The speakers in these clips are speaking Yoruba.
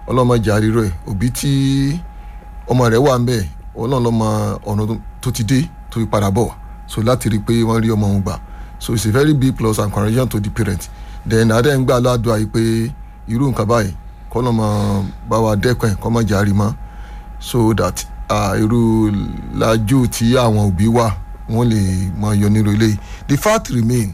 ọlọ́mọdé àríró ẹ̀ òbí tí ọmọ rẹ̀ wà ń bẹ̀ ọlọ́run lọ́mọ ọ̀nà tó ti dé tó fi padà bọ̀ so láti rí i pé wọ́n rí ọmọ òun gbà so it's a very big plus and congratulations to the parent then adé ń gbà ládùúgbò àyè pé irú nǹkan báyìí kọ́ lọ́mọ bá wa dẹ́kun ẹ̀ kọ́ mọ̀ járe mọ́ so that uh, irú làjú tí àwọn òbí wà wọ́n lè mọ yọ nírú eléyìí the fact remain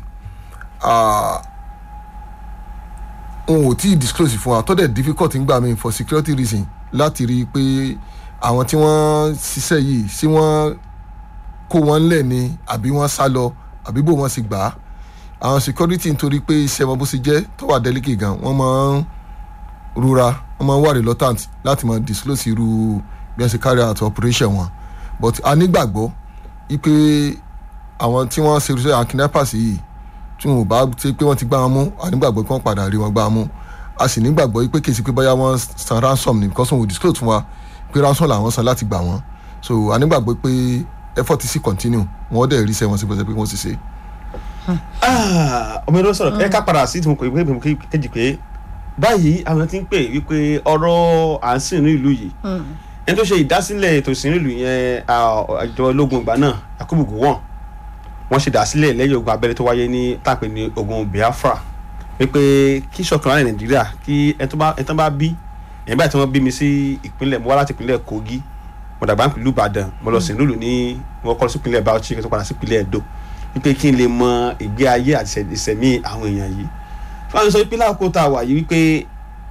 n ò tí ì disclose fún wa tó dẹ̀ difficult ń gbà mí for security reason láti rí i pé àwọn tí wọ́n ṣiṣẹ́ yìí sí wọ́n kó wọn lẹ̀ ni àbí wọ́n sá lọ àbí bò wọ́n sì gbà á àwọn security nítorí pé iṣẹ́ wọn bó ṣe jẹ́ tó wà delicate gan wọ́n máa ń rúra wọ́n máa ń wà reluctant láti máa disclose irú bí wọ́n ṣe carry out operation wọn but a nígbàgbọ́ wípé àwọn tí wọ́n ṣe irúṣẹ́ àwọn kidnappers yìí tí wọn ò bá ṣe pé wọ́n ti gbá wọn mú a nígbàgbọ́ pé wọ́n padà rí wọn gbá wọn mú a sì nígbàgbọ́ pé kèsì pé báyà wọ́n san ransom ni because wọn ò disclose fún wa pé ransom làwọn san láti gbà wọ́n so a nígbàgbọ́ pé effort sì continue wọ́n dẹ̀ rí iṣẹ́ wọn sí bó ṣe pé wọ́n sì ṣe. ọmọ ìlú sọ̀rọ̀ ẹ ká padà sí ìtumọ̀ ìwé ìgbìmọ̀ kejì pé báyìí àwọn ti ń pè wípé ọ̀rọ̀ à ń sìn ní ìlú yìí ẹni tó ṣe ìdásílẹ̀ ètò ìsìn ìlú yẹn àjọ ológun ìgbà náà Yakubu Gowon wọ́n ṣe dásílẹ̀ lẹ́yìn ogun abẹ́rẹ́ tó wáyé ní tàpé ní ogun Biafra wípé kí ṣọ̀kan láti Nàìjíríà kí ẹni tó bá bí ẹ̀yìn báyìí tí wọ́n bí mi sí ìpínlẹ̀ mo wá láti ìpínlẹ̀ Kogi mo dàgbà nípìnlẹ̀ Ìbàdàn mo lọ sí ìlú ní mo kọ́ sí ìpínlẹ̀ Bauchi kí n tó padà sí ìpínlẹ̀ Edo wípé kí n lè mọ ìgbé ayé àti ìṣẹ̀mí àwọn èèyàn yìí fún sọ pé láàkó tá a wà yìí wípé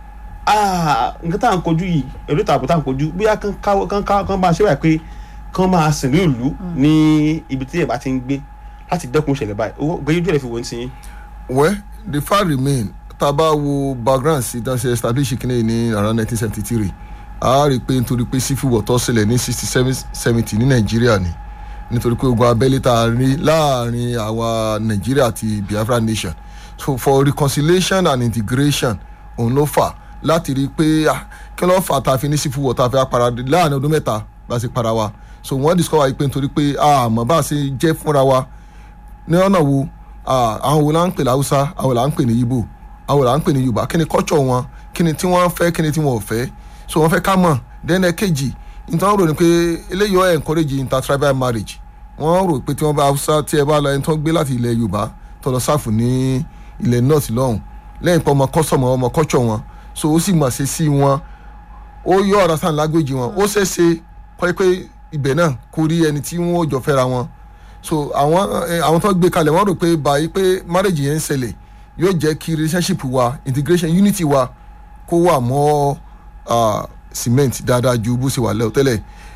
nǹkan tá à ń kojú yìí èrò ìtààbò tá à ń kojú bóyá kán bá a ṣe wà pé kán máa sìn ní ìlú ní ibi tí ìbá ti ń gbé láti dẹ́kun ìṣẹ̀lẹ̀ báyìí owó gbé yóò fi wọ́n ti yín. well the fact remain tá a bá wo background sí tá a ṣe establish kínní ní around nineteen seventy three a rí i pé nítorí pé civil war tó ṣẹlẹ̀ ní sixty seven seventy ní nàìjíríà ni nítorí pé ogun abẹ́lé tá a rí láàrin àwa nàìjíríà àti biafra nation so for reconciliation and integration òun ló fà láti rí i pé kí ló fà tá a fi ní civil war tá a fi para láàrin ọdún mẹ́ta bá a ṣe para wa so wọ́n discover yìí pé nítorí pé àmọ́ bá a ṣe jẹ́ fúnra wa ní ọ̀nà wo àwọn wo la ń pè ní haúsá àwọn là ń pè ní ibo àwọn là ń pè ní yorùbá kí ni culture wọn kí ni tí wọ́n fẹ́ kí ni tí wọ́n ò fẹ́ so wọ́n fẹ́ ká mọ̀ then ẹ̀kejì nítorí wọ́n rò ní pé eléyìí ọ̀ encourage intertribal marriage wọ́n rò pé tí wọ́n bá haúsá tí ẹ bá lọ ẹni tó ń gbé láti ilẹ̀ yorùbá tó lọ sáfù ní ilẹ̀ north lọ́hùn lẹ́yìn pé ọmọ kọ́sọ̀mù ọmọ culture wọn so ó sì mọ̀ ṣe sí wọn ó yọ ọ̀rọ̀ sáà lágbèjì wọn ó ṣeé ṣe kọ́ pé ibẹ̀ náà kò rí ẹni tí wọ́n jọ fẹ́ra wọn so àwọn àwọn tó gbé kalẹ̀ wọ́n rò pé báyìí pé marriage yẹn ń ṣẹlẹ̀ yóò jẹ́ kí relationship wa integration unity wa kó wà mọ́ cement dáadáa ju bó ṣe wà lẹ́wọ̀ tẹ́lẹ̀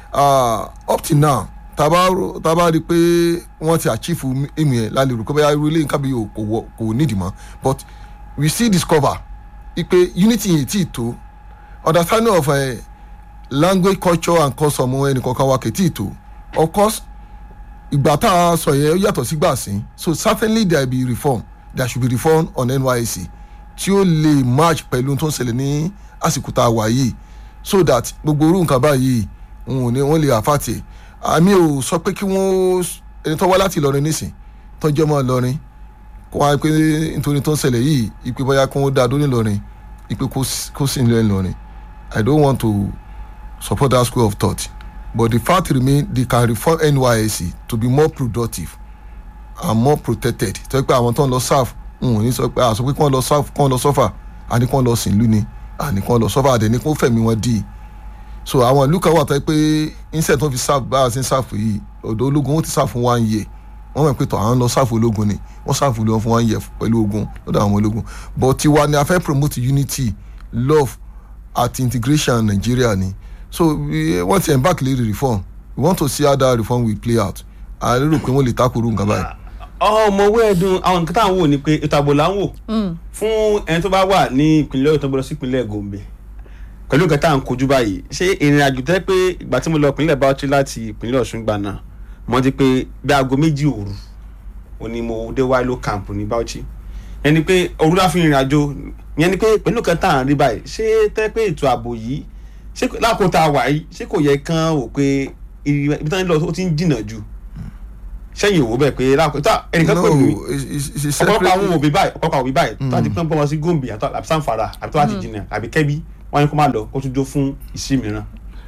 up till now taba taba rí i pé wọ́n ti achieve aim yẹn lálẹ́ rò pé báyà irú ilé nǹkan bí kò nídìí mọ́ but we still discover ipe unity yìí tí tó understanding of uh, language culture and custom ẹnìkankan wa kì í tí tó of course ìgbà tá a sọ yẹn ó yàtọ̀ sí gbà sí so certainly there be reform there should be reform on NYSC tí ó lè match pẹ̀lú tó ń ṣẹlẹ̀ ní àsìkò tá a wà yìí so that gbogbo orú nǹkan báyìí wọn ò ní wọn lè àfàtì àmì ò sọ pé kí wọ́n ẹni tó wá láti Ìlọrin nísìn tó jẹ́ ọmọ Ìlọrin kó wá pé nítorí tó ń ṣẹlẹ̀ yìí ìpè bóyá kí wọ́n dá dó nílọrin ìpè kó sì nílẹ̀ Ìlọrin I don't want to support that school of thought but the fact remain they can reform NYSC to be more productive and more protected tó yẹ pé àwọn tó ń lọ serve n ò ní sọ pé àsọ pé kí wọ́n lọ serve kí wọ́n lọ suffer àní kí wọ́n lọ sìn lú ni àní kí wọ́n lọ suffer àdẹ̀ ní kí wọ́n fẹ̀mí wọn dì í so àwọn ìlú kan wà tó yẹ pé instead tó fi serve bá a ṣe ń serve yìí ọ̀dọ̀ ológun wọ́n ti serve fún one year wọ́n mọ̀ pé tọ̀ àwọn lọ serve ológun ni wọ́n serve ológun fún one year pẹ̀lú ogun lọ́dọ̀ àwọn ológun but tiwa ni a fẹ́ promote unity love àti integration Nigeria ni so wọ́n ti embark lérí reform we want to see how that reform will play out a lérò pé wọ́n lè takoro nǹkan báyìí. ọmọwé ẹdun àwọn nǹkan tá à ń wò ni pé ètò ààbò là ń wò fún ẹni tó bá wà ní ìpínlẹ̀ Ọ̀yọ́ tó gbọ́dọ̀ sí ìpínlẹ̀ Gombe pẹ̀lú nǹkan tá à ń kojú báyìí ṣé ìrìn àjò tẹ́ pé ìgbà tí mo lọ ìpínlẹ̀ Bauchi láti ìpínlẹ̀ Ọ̀ṣun gbà náà mo ti pé bí aago méjì òru ò ní mo dé wáìlò camp ní Bauchi ẹni pé òru láfi ìrìn àjò yẹn ni pé pẹ̀lú nǹkan tá à ń rí báyìí ṣé tẹ́ pé ètò ààbò yìí ṣé lákòó tá a wà yìí ṣé kò yẹ kán wò pé ibi tí wọ́n lọ ó ti ń jìnnà jù sẹ́yìn òwò bẹ́ẹ̀ pé lákòó tá ẹnìkan pè mí ọ̀pọ̀lọpọ̀ àwọn òbí báyìí ọ̀pọ̀lọpọ̀ òbí báyìí tó àti pín pọ́n wọn sí Gombe àti Sanfara àbí tó àti jìnnà àbí Kẹ́bí wọ́n ní kó má lọ kó tún jó fún ìsí mìíràn.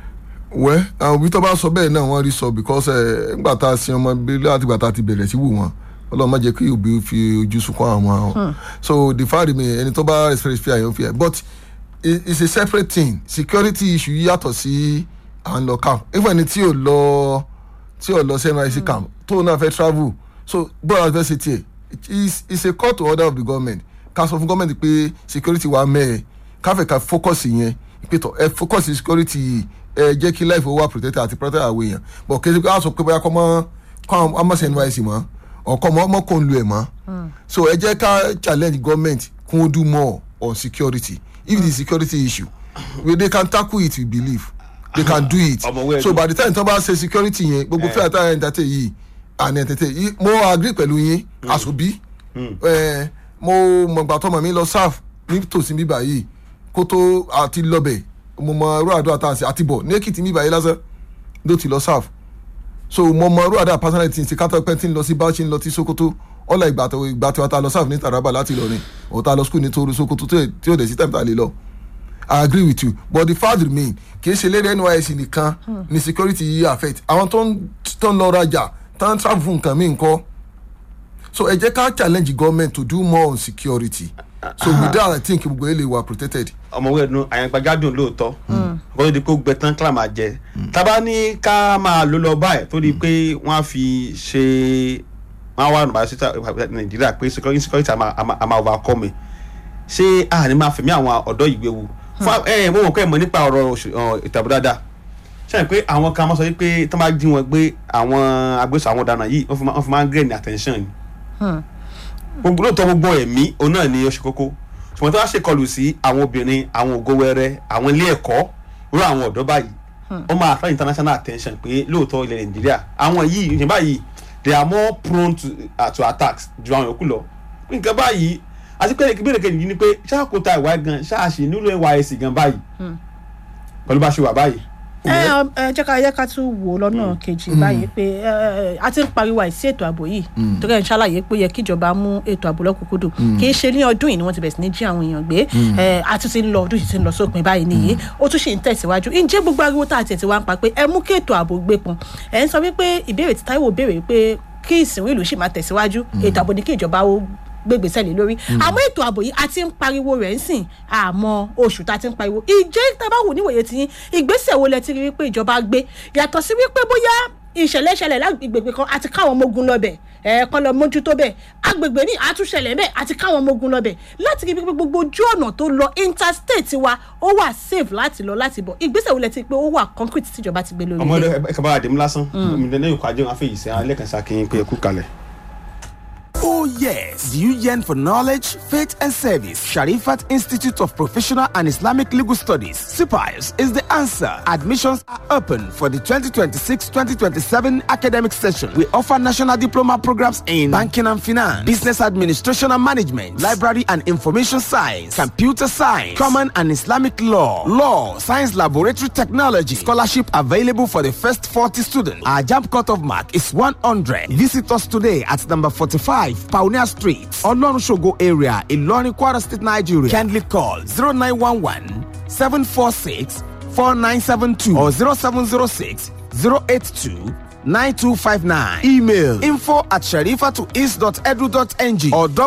wẹ́ àwọn òbí tó bá sọ bẹ́ẹ̀ náà wọ́n rí sọ because ẹ̀ ńgbà tá a sin ọmọ bí láti gbà tá a ti bẹ̀rẹ̀ sí wù wọ́n ọlọ́run má jẹ́ kí òbí fi ojú sunkún àwọn ọmọ so the fact remain ẹni tó bá respect fear yóò fear but it, it's a separate thing security issue yàtọ̀ sí à ń lọ camp even ẹni tí ò lọ tí ò lọ sí NYSC camp tó náà fẹ́ travel so bọ́ọ̀lù àti fẹ́ ṣe tiẹ̀ it's it's a call to order of the government ká sọ fún government pé security wa mẹ́ẹ̀ káfẹ́ ká focus yẹn pé tọ ẹ focus security yìí ẹ jẹ́ kí life wa protected àti protect àwọn èèyàn but kí ẹ ṣe sọ pé bóyá kọ́ mọ́ kọ́ ọmọ sí NYSC mọ́ ọkọ mọ́ ọmọ kò ń lu ẹ̀ mọ́ so ẹ jẹ́ ká challenge government kún ó do more on security if the security issue we they can tackle it we believe they can do it Ọmọwé so ẹni. by the time tí wọ́n bá ṣe security yẹn gbogbo fẹ́ẹ̀ tá ẹ̀ ń tàtẹ̀ yìí àní ẹ̀tẹ̀tẹ̀ yìí mo agree pẹ̀lú yín àṣòbí ẹ̀ mo mọ̀gbà tọmọ mi lọ serve nítòsí bíbá yìí kó tó àti lọ́bẹ̀ mo mọ irú àdúrà tá à ń ṣe àti bọ̀ ní èkìtì bíbá yìí lásán ló ti lọ serve so mo mọ irú àdúrà personal ti ń ṣe kátó pẹ́ tí ń lọ sí bauchi ń lọ sí sokoto ọ̀la ìgbà tó ìgbà tí wọ́n ta lọ serve ní taraba láti Ìlọrin ọ̀ ta lọ school ní toru sokoto tí ò- tí ò dẹ̀ sí time tá a lè lọ I agree with you but the fact remain kì í ṣe lédè NYSC nìkan ni security yìí affect àwọn tó ń tó ń lọ rajà tó ń travel fún nǹkan míì ńkọ́ so ẹ jẹ́ ká challenge government to do more on security so with that I think gbogbo ilé wa protected. ọmọwé ẹnu àyàngbájádùn lóòótọ́ kó tó di pé ó gbẹ tán kílà máa jẹ tábà ní ká máa lò lọ báyìí tó di pé wọ́n á fi ṣe wọ́n á wà nùbà sí nàìjíríà pé security security àmà àmà- àmà overcome ṣé àní máa fẹ̀mí àwọn ọ̀dọ́ ìgbé wu fún ẹ mo mọ̀ pé ẹ mọ̀ nípa ọ̀rọ̀ òṣè- ọ̀, ètò ààbò dáadáa ṣe pé àwọn kan máa sọ pé tó máa jí wọn gbé àwọn agbésọ àwọn ọ̀daràn yìí wọ́n fi máa- wọ́n fi máa ń gẹ̀ ní attention ni gbogbo lóòótọ́ gbogbo ẹ̀mí òun náà ni ó ṣe kókó ṣùgbọ́n tí wọ́n ṣèkọlù sí àwọn obìnrin àwọn ògo wẹrẹ àwọn ilé ẹ̀kọ́ irú àwọn ọ̀dọ́ báyìí ó máa attract international attention pé lóòótọ́ ilẹ̀ nàìjíríà àwọn yìí ìyẹn báyìí they are more prone to, uh, to attacks ju àwọn yòókù lọ nǹkan báyìí àti pé ìbéèrè kejì yìí ni pé ṣáàkóta ìwà gan ṣáàṣì nílò NYSC gan báyìí pẹ̀lú bá ṣe wà báyìí. ẹ ọ, ẹ jẹ́ ká jẹ́ ká tún wò ó lọ́nà kejì báyìí pé ẹ, ẹ, a ti ń pariwo àìsí ètò ààbò yìí torí ẹ̀ ń ṣàlàyé pé ó yẹ kíjọba mú ètò ààbò lọ́kùnkúndùn kì í ṣe ní ọdún yìí ni wọ́n ti bẹ̀rẹ̀ sí ní jí àwọn èèyàn gbé ẹ, a tún ti ń lọ ọdún yìí ti ń lọ sópin báyìí nìyí ó tún ṣì ń tẹ̀síwájú ǹjẹ́ gbogbo ariwo tá a tiẹ̀ ti wá ń pa pé ẹ mú kí ètò ààbò gbé pọn ẹ̀ ń sọ wípé ìbéèrè tí Táíwò béèrè pé kí ìsìnwó ìlú ṣì máa tẹ̀síwájú ètò ààbò ní kí ìjọba ó gbégbèsè lé lórí àmọ́ ètò ààbò yìí a ti ń pariwo rẹ̀ ń sìn àmọ́ oṣù tá a ti ń pariwo ìjẹ́ tá a bá wò níwòye tí yín ìgbésẹ̀ wo lẹ ti rí wípé ìjọba gbé yàtọ̀ sí wípé bóyá ìṣẹ̀lẹ̀ ṣẹlẹ̀ lágbègbè kan àti káwọn ọmọ ogun lọ́bẹ̀ ẹ̀ẹ̀kan lọ mójútó bẹ́ẹ̀ agbègbè ní àtúnṣẹlẹ̀ bẹ́ẹ̀ àti káwọn ọmọ ogun lọ́bẹ̀ láti rí wípé gbogbo ojú ọ̀nà tó lọ interstate wa ó wà safe láti lọ láti bọ̀ ìgbésẹ̀ wo lẹ ti pé ó wà concrete tíjọba ti gbé lórí ọmọ rẹ̀. ẹ kaba àdèmú lásán omi lẹ́yìn òkú ajé wọn afẹ́ yìí sẹ́yìn alẹ́ kan ṣàkíyàn pé ẹ kú kalẹ̀. Oh, yes. Do you yearn for knowledge, faith, and service? Sharifat Institute of Professional and Islamic Legal Studies, SIPIUS, is the answer. Admissions are open for the 2026 2027 academic session. We offer national diploma programs in banking and finance, business administration and management, library and information science, computer science, common and Islamic law, law, science laboratory technology. Scholarship available for the first 40 students. Our jump cutoff mark is 100. Visit us today at number 45, Pioneer Street, Olorunshogo area, Ilorin, Kwara State, Nigeria. Kindly call 0911 746 4972 or 0706 082 9259. Email info at sharifatoils.edu.ng or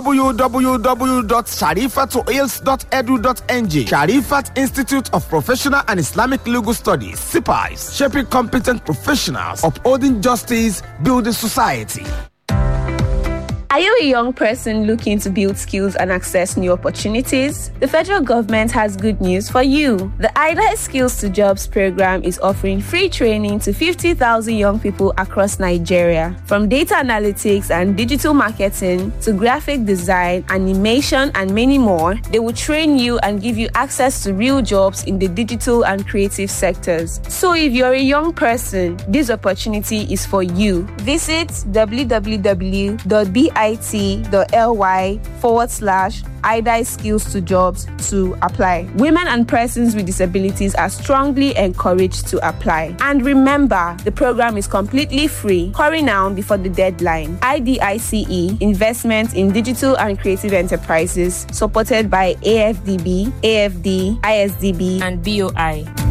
www.sharifatoils.edu.ng. Sharifat Institute of Professional and Islamic Legal Studies. SIPIs, shaping competent professionals, upholding justice, building society. Are you a young person looking to build skills and access new opportunities? The federal government has good news for you. The IDA Skills to Jobs program is offering free training to 50,000 young people across Nigeria. From data analytics and digital marketing to graphic design, animation, and many more, they will train you and give you access to real jobs in the digital and creative sectors. So if you're a young person, this opportunity is for you. Visit www.bid bit.ly forward slash IDI skills to jobs to apply. Women and persons with disabilities are strongly encouraged to apply. And remember, the program is completely free. Hurry now before the deadline. IDICE Investment in Digital and Creative Enterprises, supported by AFDB, AFD, ISDB, and BOI.